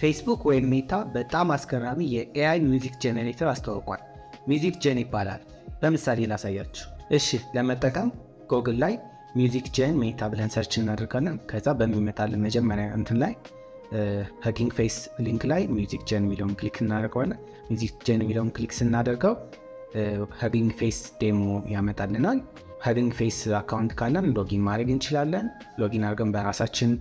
ፌስቡክ ወይም ሜታ በጣም አስገራሚ የኤአይ ሚውዚክ ጄኔሬተር አስተዋውቋል። ሚውዚክ ጀን ይባላል። በምሳሌ ላሳያችሁ። እሺ፣ ለመጠቀም ጎግል ላይ ሚውዚክ ጀን ሜታ ብለን ሰርች እናደርጋለን። ከዛ በሚመጣልን መጀመሪያ እንትን ላይ ሀጊንግ ፌስ ሊንክ ላይ ሚውዚክ ጀን የሚለውን ክሊክ እናደርገዋለን። ሚውዚክ ጀን የሚለውን ክሊክ ስናደርገው ሀጊንግ ፌስ ዴሞ ያመጣልናል። ሀጊንግ ፌስ አካውንት ካለን ሎጊን ማድረግ እንችላለን። ሎጊን አድርገን በራሳችን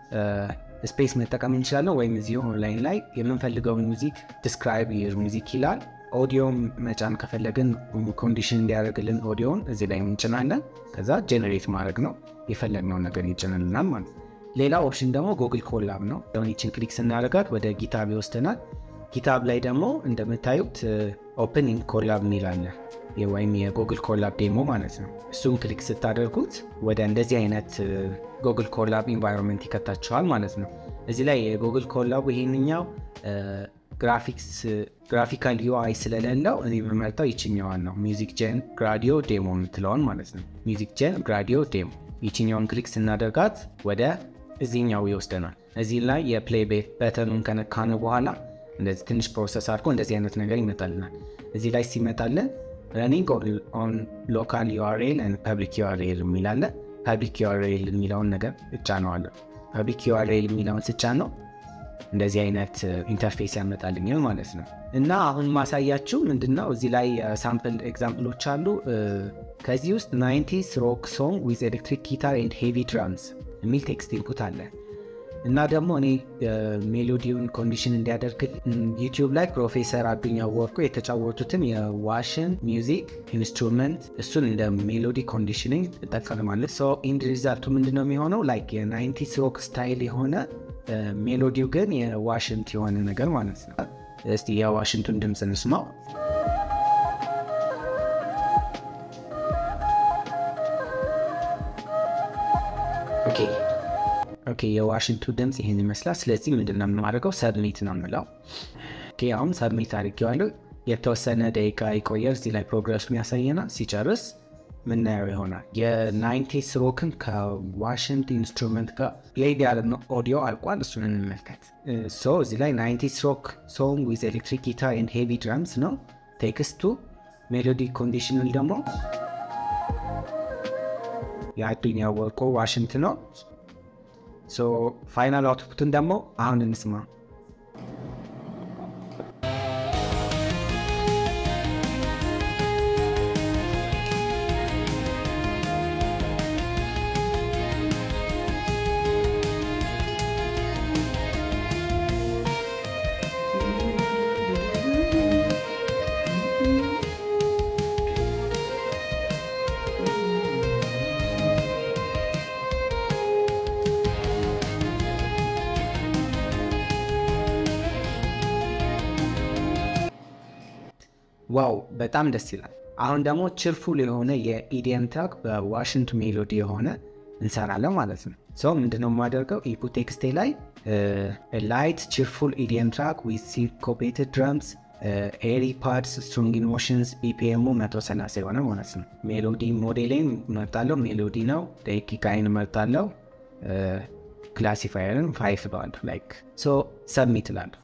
ስፔስ መጠቀም እንችላለን። ወይም እዚሁ ኦንላይን ላይ የምንፈልገውን ሙዚክ ዲስክራይብ ዩር ሙዚክ ይላል። ኦዲዮን መጫን ከፈለግን ኮንዲሽን እንዲያደርግልን ኦዲዮን እዚህ ላይ እንጭናለን። ከዛ ጄኔሬት ማድረግ ነው። የፈለግነውን ነገር ይጭንልናል ማለት ነው። ሌላ ኦፕሽን ደግሞ ጉግል ኮላብ ነው። ሆኒችን ክሊክ ስናደርጋት ወደ ጊታብ ይወስደናል። ጊታብ ላይ ደግሞ እንደምታዩት ኦፕን ኢን ኮላብ የሚላለ ወይም የጉግል ኮላብ ዴሞ ማለት ነው። እሱን ክሊክ ስታደርጉት ወደ እንደዚህ አይነት ጉግል ኮላብ ኢንቫይሮንመንት ይከታችኋል ማለት ነው። እዚህ ላይ የጉግል ኮላቡ ይሄንኛው ግራፊክስ ግራፊካል ዩአይ ስለሌለው እኔ የምመርጠው ይችኛዋን ነው። ሚውዚክ ጄን ግራዲዮ ዴሞ የምትለውን ማለት ነው። ሚውዚክ ጄን ግራዲዮ ዴሞ ይችኛውን ክሊክ ስናደርጋት ወደ እዚህኛው ይወስደናል። እዚህ ላይ የፕሌይ በተኑን ከነካነ በኋላ እንደዚህ ትንሽ ፕሮሰስ አድርጎ እንደዚህ አይነት ነገር ይመጣልናል። እዚህ ላይ ሲመጣልን ረኒንግ ኦን ሎካል ዩአርኤል ፐብሊክ ዩአርኤል የሚላለ ፐብሊክ ዩአርኤል የሚለውን ነገር እጫነዋለሁ። ፐብሊክ ዩአርኤል የሚለውን ስጫ ነው እንደዚህ አይነት ኢንተርፌስ ያመጣልኛል ማለት ነው። እና አሁን ማሳያችሁ ምንድነው እዚህ ላይ ሳምፕል ኤግዛምፕሎች አሉ። ከዚህ ውስጥ ናይንቲስ ሮክ ሶንግ ዊዝ ኤሌክትሪክ ጊታር ኤንድ ሄቪ ድራምስ የሚል ቴክስት ኢንፑት አለ። እና ደግሞ እኔ ሜሎዲውን ኮንዲሽን እንዲያደርግ ዩቲዩብ ላይ ፕሮፌሰር አዱኛ ወርቁ የተጫወቱትን የዋሽን ሚውዚክ ኢንስትሩመንት እሱን እንደ ሜሎዲ ኮንዲሽኒንግ እጠቀማለሁ። ሶ ኢንድ ሪዛልቱ ምንድነው የሚሆነው ላይክ የናይንቲስ ሮክ ስታይል የሆነ ሜሎዲው ግን የዋሽንት የሆነ ነገር ማለት ነው። እስቲ የዋሽንቱን ድምፅ እንስማው። ኦኬ የዋሽንቱ ድምፅ ይህን ይመስላል። ስለዚህ ምንድን ነው የምናደርገው? ሰብሚት ነው የምለው። አሁን ሰብሚት አድርጌዋለሁ። የተወሰነ ደቂቃ ይቆያል። እዚህ ላይ ፕሮግረሱን ያሳየናል። ሲጨርስ ምናየው ይሆናል። የናይንቲስ ሮክን ከዋሽንት ኢንስትሩመንት ጋር ፕሌይ ያለ ኦዲዮ አልቋል። እሱን እንመልከት። ሶ እዚህ ላይ ናይንቲስ ሮክ ሶንግ ዊዝ ኤሌክትሪክ ጊታር ኤንድ ሄቪ ድራምስ ነው ቴክስቱ። ሜሎዲ ኮንዲሽናል ደግሞ የአዱኛ ወርቁ ዋሽንት ነው። ሶ ፋይናል አውትፑትን ደግሞ አሁን እንስማ። ዋው በጣም ደስ ይላል። አሁን ደግሞ ችርፉል የሆነ የኢዲየም ትራክ በዋሽንት ሜሎዲ የሆነ እንሰራለን ማለት ነው። ሰው ምንድነው የማደርገው ኢንፑት ቴክስቴ ላይ ላይት ችርፉል ኢዲየም ትራክ ዊዝ ሲንኮፔትድ ድረምስ ኤሪ ፓድስ ስትሮንግ ኢሞሽንስ ቢፒኤሙ 130 የሆነ ማለት ነው። ሜሎዲ ሞዴሌን መርጣለው። ሜሎዲ ነው። ደቂቃይን መርጣለው። ክላሲፋየርን ፋይፍ ባንድ ላይክ ሶ ሰብሚት ላለሁ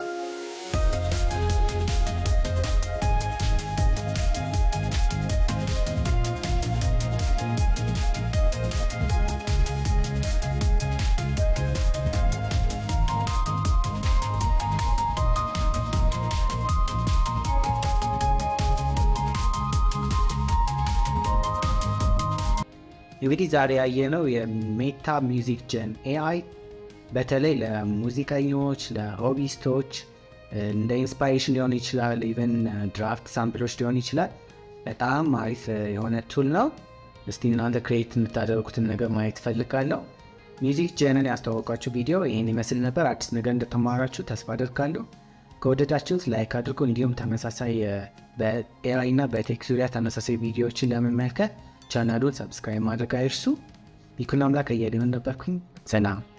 እንግዲህ ዛሬ ያየነው የሜታ ሚውዚክ ጀን ኤአይ በተለይ ለሙዚቀኞች፣ ለሆቢስቶች እንደ ኢንስፓይሬሽን ሊሆን ይችላል። ኢቨን ድራፍት ሳምፕሎች ሊሆን ይችላል። በጣም አሪፍ የሆነ ቱል ነው። እስቲ እናንተ ክሬት የምታደርጉትን ነገር ማየት እፈልጋለሁ። ሚውዚክ ጀንን ያስተዋወቃችሁ ቪዲዮ ይህን ይመስል ነበር። አዲስ ነገር እንደተማራችሁ ተስፋ አድርጋለሁ። ከወደዳችሁት ላይክ አድርጎ እንዲሁም ተመሳሳይ በኤአይ እና በቴክ ዙሪያ ተመሳሳይ ቪዲዮዎችን ለመመልከት ቻናሉን ሰብስክራይብ ማድረግ አይርሱ። ይኩን አምላክ እየድን ነበርኩኝ። ሰላም